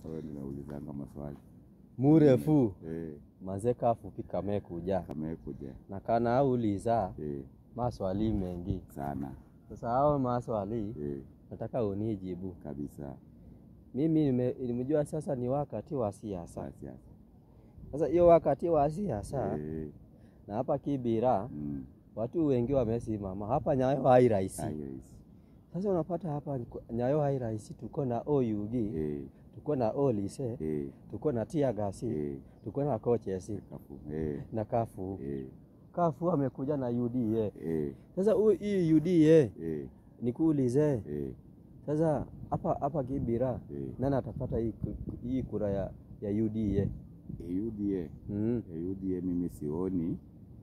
wewe ninaulizanga maswali murefu eh, manze kafupi kamekuja kamekuja na kanauliza eh, maswali mengi. sana Sasa hao maswali eh, nataka unijibu. kabisa Mimi nime- nimejua sasa ni wakati wa siasa. Sa- siasa Sasa hiyo wakati wa siasa eh, na hapa Kibira mm, watu wengi wamesimama hapa Nyayo hai rahisi. hai rahisi Sasa unapata hapa Nyayo hai rahisi, tuko na OUG, eh, tuko na Olise, eh, tuko na Tiagasi, eh, tuko na Kochesi kafu eh, na Kafu. eh, Kafu amekuja na UDA. eh, Sasa huu- hii UDA eh, nikuulize eh, sasa, hapa hapa Kibira eh, nani atapata hii, ku- hii kura ya, ya UDA? eh, UDA Mm. eh, UDA mimi sioni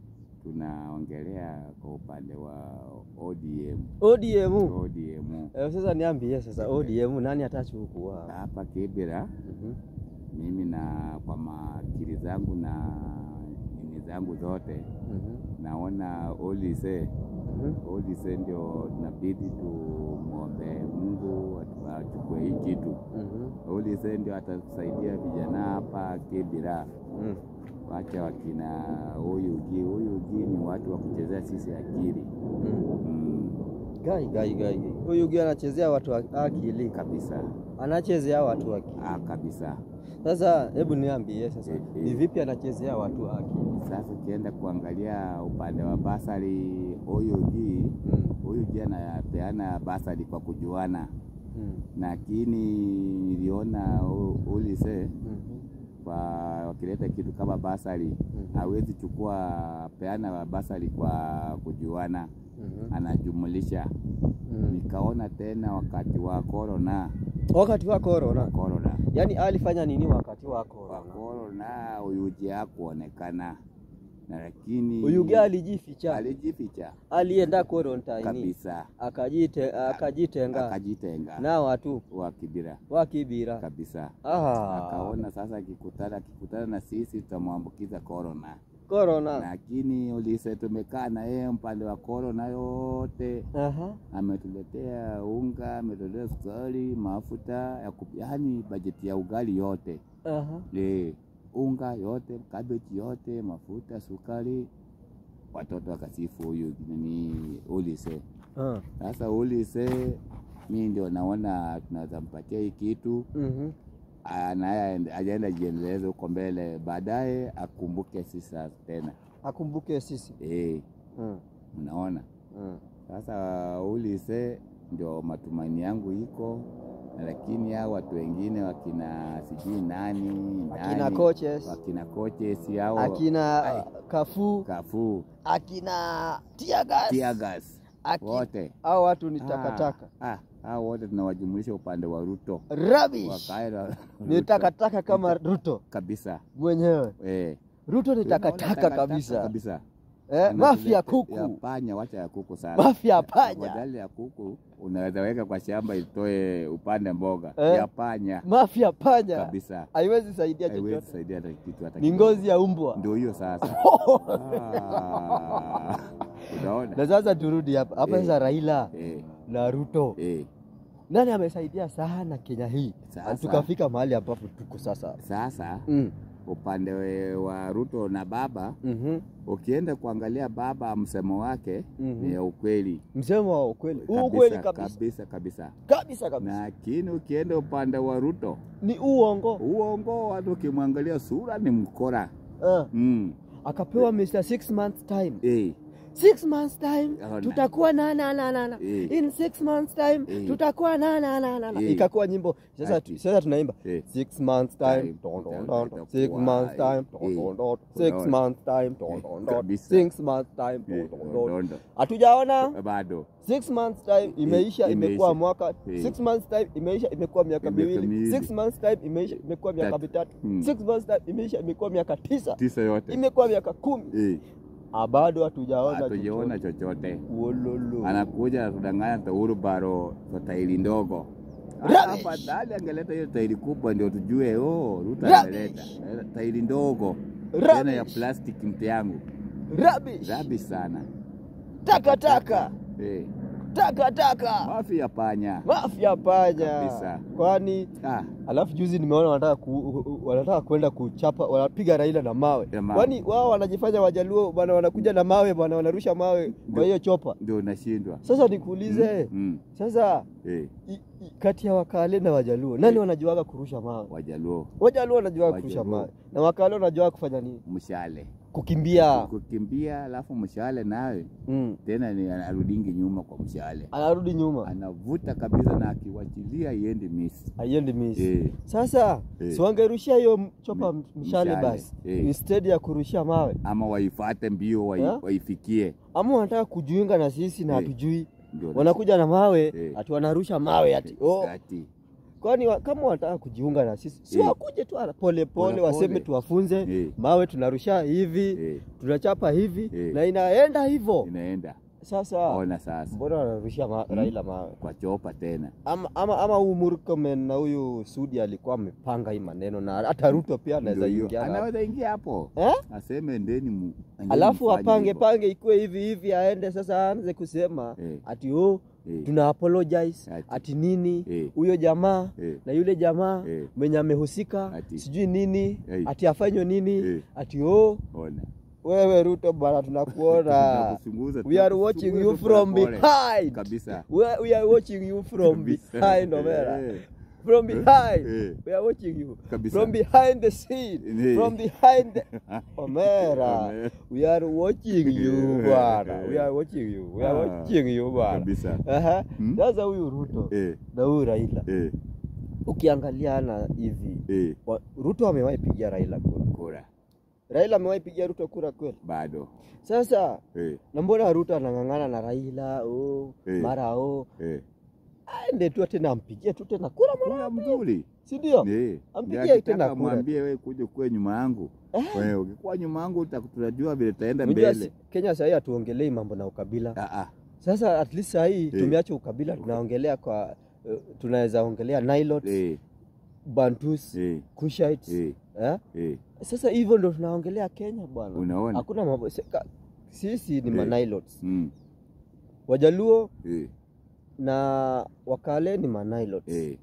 tunaongelea kwa upande wa ODM ODM. ODM Eh, sasa niambie sasa ODM nani atachukua? hapa Kibera Mhm. mimi na kwa makili zangu na nini zangu zote Mhm. naona Olise Mhm. Olise ndio tunabidi tumwombe Mungu atu- achukue hii kitu. Mhm. Olise ndio atatusaidia vijana hapa Kibera, Mm. wacha wakina Oyugi. Oyugi ni watu wa kuchezea sisi akili Mm. mm, Gai gai gai. Huyu gani anachezea watu wa akili? kabisa Anachezea watu wa akili. ah, kabisa. Sasa hebu niambie sasa Eh, eh. ni vipi anachezea watu wa akili? Sasa ukienda kuangalia upande wa basari Oyugi, Mm. Oyugi anapeana basari kwa kujuana, Mm. lakini niliona O- Olise Mhm. kwa wakileta kitu kama basari Mhm. hawezi chukua peana basari kwa kujuana, Mhm. anajumulisha. Mm. Nikaona tena wakati wa corona Wakati wa corona. corona Yaani alifanya nini wakati wa wa corona? corona Oyugi hakuonekana, na lakini Huyu gani alijificha? alijificha Alienda quarantine. kabisa, Akajite, akajitenga akajitenga na watu wa Kibira wa Kibira. kabisa. Ah, Akaona sasa akikutana akikutana na sisi tutamwambukiza corona, corona. lakini ulise tumekaa na yeye upande wa corona yote, Aha. ametuletea unga, ametuletea sukari, mafuta ya kup- yaani bajeti ya ugali yote Aha. e, unga yote, kabeji yote, mafuta, sukari. Watoto wakasifu huyu nini ulise. Ah. Sasa ulise mi ndio naona tunaweza mpatia hii kitu Mhm. naye ajaenda jiendeleze huko mbele, baadaye akumbuke sisi sasa tena Akumbuke sisi. eh, Mm. unaona. Mm. Sasa ulise ndio matumaini yangu iko, lakini hao watu wengine wakina sijui nani Akina nani, coaches, wakina coaches hao akina Ai. Kafu, Kafu akina Tiagas. Tiagas Aki- wote Hao watu ni takataka. Ah, ah, hao wote tunawajumulisha upande wa Ruto Rubbish. wakaenda Ni Ruto takataka kama Ruto kabisa mwenyewe. eh. Ruto ni Tunaona takataka kabisa. kabisa. Eh, Anatulete- mafia ya kuku. panya, wacha ya kuku sana. Mafia ya panya. Badala ya kuku unaweza weka kwa shamba itoe upande mboga Eh. ya panya Mafia panya. kabisa, Haiwezi saidia haiwezi chochote. saidia hata kitu hata Ni kidogo. ngozi ya umbwa. Ndio hiyo sasa. Ah, Unaona Na sasa turudi hapa. Hapa Eh. sasa Raila eh, na Ruto. eh. Nani amesaidia sana Kenya hii? Sasa. Tukafika mahali ambapo tuko sasa. Sasa Mm. upande we- wa Ruto na baba, Mhm. ukienda kuangalia baba, msemo wake Mhm. ni ya ukweli Msemo wa ukweli. Huu kabisa, ukweli kabisa. kabisa kabisa. Kabisa kabisa. Lakini ukienda upande wa Ruto, Ni uongo. uongo, watu ukimwangalia sura ni mkora Ah. mm. Akapewa Mr. Six months time. eh, Six months time Ona. tutakuwa na na na na na. Eh. In six months time Eh. tutakuwa na na na na na. Eh. Ikakuwa nyimbo. Sasa Ati. sasa tunaimba eh. six months time Time. don don Itakuwa, don six months time don eh. don don six Unaona. months time don don don Kabisa. six months time don Eh, don don. Dondo. Hatujaona Bado six months time imeisha, imeisha. imekuwa mwaka Eh. six months time imeisha, imekuwa miaka Miaka miwili miwili. six months time imeisha, imekuwa miaka Tatu. mitatu Mm. six months time imeisha, imekuwa miaka tisa tisa yote imekuwa miaka kumi eh, Ah, bado hatujaona hatujaona chochote. Wololo. Anakuja anatudanganya tauru baro kwa tairi ndogo. Rubbish. Afadhali angeleta hiyo tairi kubwa ndio tujue, oh, Ruto Rubbish. ameleta Eh, tairi ndogo Rubbish. tena ya plastic mti yangu Rubbish. rabi sana Takataka. eh, takataka mafi ya panya mafia panya Kabisa. kwani ah, alafu juzi nimeona wanataka ku, wanataka kwenda kuchapa wanapiga Raila na mawe Ya mawe. kwani wao wanajifanya wajaluo bwana wanakuja na mawe bwana wanarusha mawe kwa Ndio. hiyo chopa ndio unashindwa sasa nikuulize mm. sasa eh, i, i, kati ya wakale na wajaluo nani wanajuaga kurusha mawe wajaluo wajaluo wanajuaga kurusha Wajaluo. mawe na wakale wanajuaga kufanya nini mshale kukimbia kukimbia alafu mshale nawe mm. tena ni arudingi nyuma kwa mshale anarudi nyuma anavuta kabisa na akiwachilia iendi misi aiendi misi eh, sasa Eh. si wangerushia hiyo chopa Mi- mshale mshale, basi eh. instead ya kurushia mawe ama waifate mbio wai, Eh? waifikie ama wanataka kujiunga na sisi na Eh. hatujui ndio wanakuja na mawe Eh. ati wanarusha mawe ati oh. ati kwani wa, kama wanataka kujiunga na sisi si Eh. wakuje tu ara- pole pole Pole waseme pole. tuwafunze Eh. mawe tunarusha hivi eh, tunachapa hivi Eh. na inaenda hivyo inaenda sasa ona sasa mbona wanarushia ma, Raila mawe kwa chopa tena ama ama, ama huyu Murkomen na huyu Sudi alikuwa amepanga hii maneno na hata Ruto pia anaweza Ndio hiyo. ingia hapo. anaweza ingia hapo eh? aseme ndeni mu- endeni alafu mfanye apange hivyo. pange ikuwe hivi hivi aende sasa aanze kusema Eh. ati oh, Eh. tuna apologize Ati. ati nini Eh. huyo jamaa Eh. na yule jamaa Eh. mwenye amehusika Ati. sijui nini Eh. ati afanywe nini Eh. ati oh, ona wewe Ruto bana tunakuona Tunakuchunguza, we are watching you tunakuchunguza from pole pole. behind kabisa we, we are watching you from Kabisa. behind Omera Eh. from behind Eh. we are watching you Kabisa. from behind the scene Eh. from behind the Omera Omera. we are watching you bwana we are watching you we are Ah. watching you bwana kabisa Aha. Hmm? sasa huyu Ruto eh, na huyu Raila eh, ukiangaliana hivi eh, wa- Ruto amewahi pigia Raila kura kura Raila amewahi pigia Ruto kura kweli bado sasa eh, na mbona Ruto anang'ang'ana na Raila oh, Eh. mara oh, eh. aende tu tena ampigie tu tena kura mara kura mzuri si ndio? Eh, Ampigie ndio tena akitaka kura. mwambie wewe kuja kuwe nyuma yangu wewe ukikuwa nyuma yangu uta- tutajua vile taenda Unajua mbele si- Kenya sahii hatuongelei mambo na ukabila. Ah, ah. Sasa at least sahii Eh. tumeacha ukabila, tunaongelea kwa uh, tunaweza ongelea Nilots, eh, Bantus, eh, Kushites eh, eh? eh. Sasa hivyo ndo tunaongelea Kenya bwana. Unaona? Hakuna mambo se- ka- sisi ni Eh. Manilots. Mm, Wajaluo eh, na Wakale ni Manilots. eh,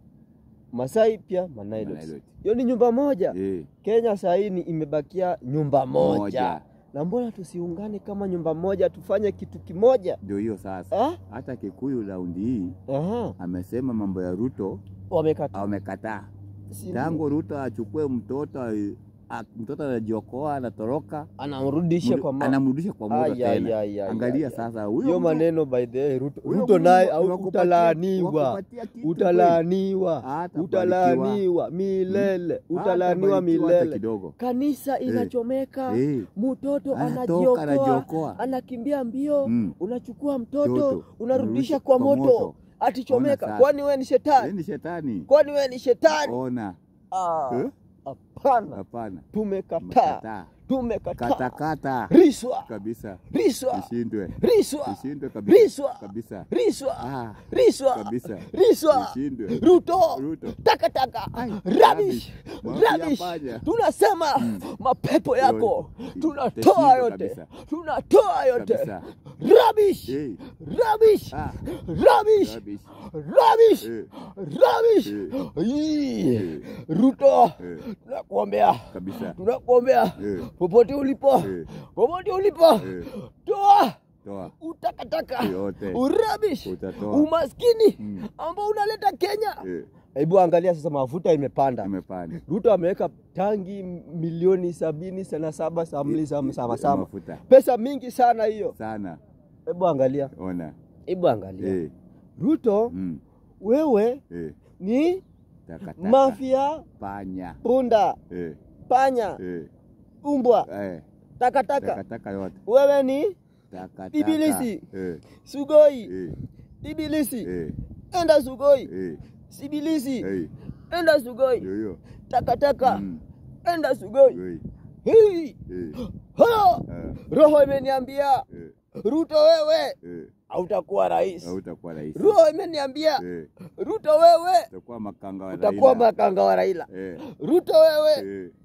Masai pia Manilots. Manilots. Hiyo ni nyumba moja. eh. Kenya sahii ni imebakia nyumba moja. Moja. Na mbona tusiungane kama nyumba moja tufanye kitu kimoja? Ndio hiyo sasa. Ah? Hata Kikuyu raundi hii Aha. amesema mambo ya Ruto Wamekata. amekataa. Si Tangu Ruto achukue mtoto a- mtoto anajiokoa anatoroka, anamrudisha kwa ma... anamrudisha kwa moto Ai, ai, tena. ai, ai, Angalia ai, sasa ai. huyo hiyo mtu- maneno by the way, Ruto, huyo Ruto mtu naye wa- au wakupatia- utalaaniwa, wakupatia kitu utalaaniwa, Hatabarikiwa. utalaaniwa milele, kweli. utalaaniwa Hatabarikiwa hata milele. kidogo. Kanisa inachomeka, Eh, mtoto Anatoka, anajiokoa, anajiokoa. anakimbia mbio, Mm. unachukua mtoto Mtoto, unarudisha unarudisha kwa kwa moto, moto. atichomeka. Ona Kwani wewe ni yeye shetani? ni shetani. Kwani wewe ni shetani? Ona. Ah, Eh? Hapana, Hapana. tumekataa, Umekataa. tumekataa. Katakata Riswa, kabisa. riswa, Ishindwe. riswa, Ishindwe kabisa. riswa, Kabisa. riswa, Ah, riswa, kabisa. riswa, Ishindwe. Ruto, Ruto. takataka, Ai, rubbish, rubbish. Mafi ya rubbish. panya. Tunasema mapepo yako Yote. tunatoa Itashindwa yote, kabisa. tunatoa yote, Kabisa. rubbish, Eh. rubbish, Ah. rubbish, Rubbish. rubbish, Eh. rubbish. Eh. Ii. Eh. Ruto, Eh. tunakuombea, Kabisa. tunakuombea Eh. popote ulipo, Eh. popote ulipo, Eh. toa Toa. utakataka, Yote. urabish, Utatoa. umaskini Mm. ambao unaleta Kenya. Eh. Hebu angalia sasa, mafuta imepanda. Imepanda. Ruto ameweka tangi milioni sabini sana saba samli sama sama sama, Mafuta. pesa mingi sana hiyo. Sana. Hebu angalia, Ona. hebu angalia Eh. Ruto, Mm. wewe Eh. ni Takataka. mafia, Panya. punda, Eh. panya, Eh. umbwa, Eh. takataka. Takataka yote. Wewe ni Takataka. Ibilisi. Eh. sugoi, Eh. ibilisi, Eh. enda sugoi, Eh. sibilisi, Eh. enda sugoi, Ndio hiyo. takataka, Mm. enda sugoi. Eh. Hii Eh. ha! Eh. Roho imeniambia Eh. Ruto, wewe Eh. hautakuwa rais. Hautakuwa rais. Roho imeniambia Eh. Ruto, wewe Utakuwa makanga wa utakuwa Raila. makanga wa Raila. Eh. Ruto, wewe Eh.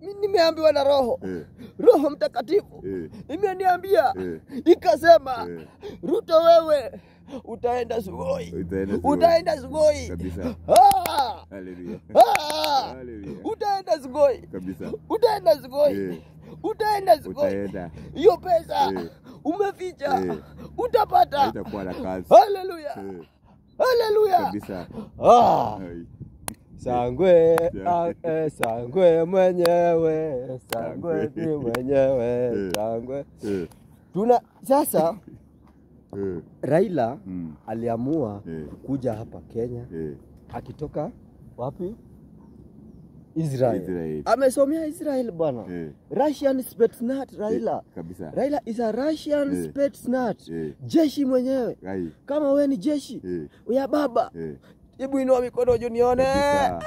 mi nimeambiwa na roho Eh, roho mtakatifu eh, imeniambia eh, ikasema eh. ruto wewe utaenda sugoi Utaenda Sugoi. utaenda sugoi Kabisa. Ah! Haleluya. Ah! Haleluya. utaenda sugoi Kabisa. utaenda sugoi Eh. utaenda sugoi Utaenda. hiyo pesa Eh. umeficha Eh. utapata Haitakuwa na kazi. haleluya Eh, haleluya Kabisa. Ah! Ai. sangwe Yeah. ah, eh, sangwe mwenyewe sangwe ni mwenyewe Eh. sangwe Eh, tuna sasa eh, raila mm, aliamua eh, kuja hapa kenya eh. akitoka wapi israel, Israel. amesomea israel bwana Eh, russian spetsnaz raila eh, Kabisa. raila is a russian Eh. spetsnaz Eh, jeshi mwenyewe ai. kama we ni jeshi Eh, ya baba eh. hebu inua mikono juu nione Kabisa.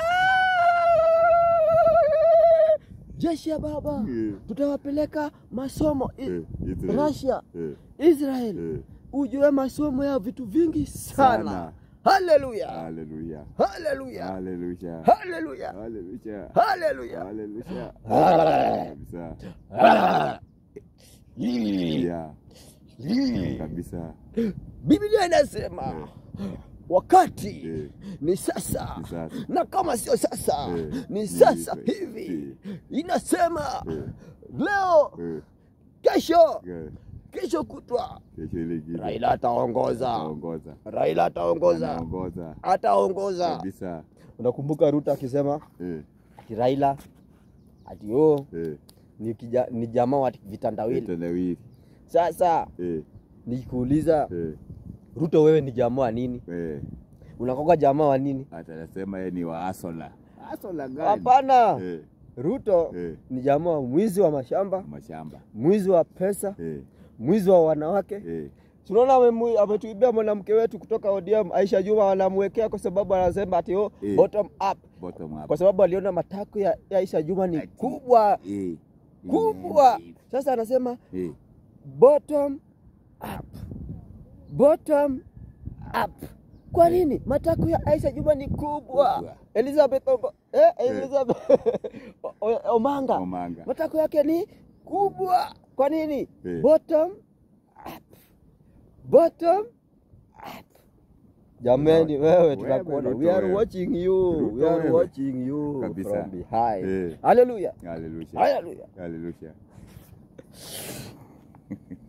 jeshi ya baba Eh, tutawapeleka masomo I- eh, Israel. Russia Eh, Israel eh. ujue masomo ya vitu vingi sana Sana. haleluya Haleluya. haleluya Haleluya. haleluya Haleluya. haleluya Haleluya. Ah. Kabisa. Ah. Yeah. Kabisa. biblia inasema wakati Eh, ni sasa Ni sasa. na kama sio sasa Eh, ni ni sasa hivi. hivi inasema eh, leo eh, kesho eh. kesho kutwa Kesho ile ingine. raila ataongoza Anaongoza. raila ataongoza Anaongoza. ataongoza Kabisa. unakumbuka ruto akisema Eh, ati raila ati o eh. ni, kija, ni jamaa wa vitandawili Vitendawili. sasa Eh, nikikuuliza eh, ruto wewe ni jamaa wa nini eh. unakoka jamaa wa nini Hata anasema yeye ni wa Asola. Asola gani? hapana Eh, ruto eh. ni jamaa wa mwizi wa mashamba Mashamba. mwizi wa pesa Eh, mwizi wa wanawake eh. tunaona amemu- ametuibia mwanamke wetu kutoka ODM Aisha Juma anamwekea kwa sababu anasema ati oh, Eh. bottom up Bottom up. kwa sababu aliona matako ya ya Aisha Juma ni Ati. kubwa Eh. kubwa sasa anasema Eh. bottom up bottom up kwa nini matako ya Aisha Juma ni kubwa Kubwa. Elizabeth Omba, eh, Elizabeth O- O- Omanga Omanga. matako yake ni kubwa kwa nini Eh. bottom up bottom up jamani wewe Wewe, tunakuona Ruto we are wewe. watching you we Ruto are wewe. watching you Kabisa. from behind Eh. haleluya Haleluya. haleluya Haleluya.